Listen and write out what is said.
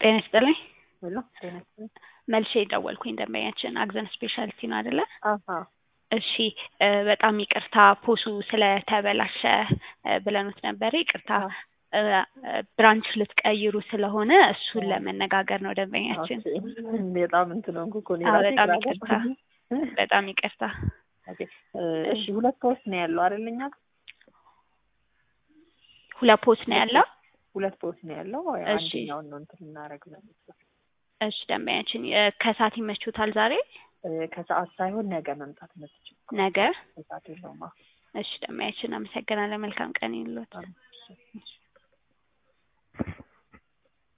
ጤና ይስጥልኝ። ሄሎ ጤና ይስጥልኝ። መልሼ የደወልኩኝ ደንበኛችን አግዘን ስፔሻሊቲ ነው አይደለ? አሀ እሺ እ በጣም ይቅርታ ፖሱ ስለተበላሸ እ ብለኑት ነበር። ይቅርታ እ ብራንች ልትቀይሩ ስለሆነ እሱን ለመነጋገር ነው ደንበኛችን። ኦኬ። በጣም እንትን ሆንኩ እኮ እኔ አዎ፣ ራሴ በጣም ግራ ይቅርታ ገባኝ። በጣም ይቅርታ። ኦኬ። እ እሺ ሁለት ፖስት ነው ያለው አይደል? እኛ ጋር ሁለት ፖስ ነው ያለው። ሁለት ፖስት ነው ያለው። ያው እሺ። አንደኛውን ነው እንትን እናደርግ ነው እሺ ደንበኛችን እ ከሰዓት ይመቹታል ዛሬ እ ከሰዓት ሳይሆን ነገ መምጣት የምትችል ነገ? ከሰዓት የለውም። አዎ። እሺ ደንበኛችን አመሰግናለን። መልካም ቀን ይሁንልዎት። በጣም እሺ።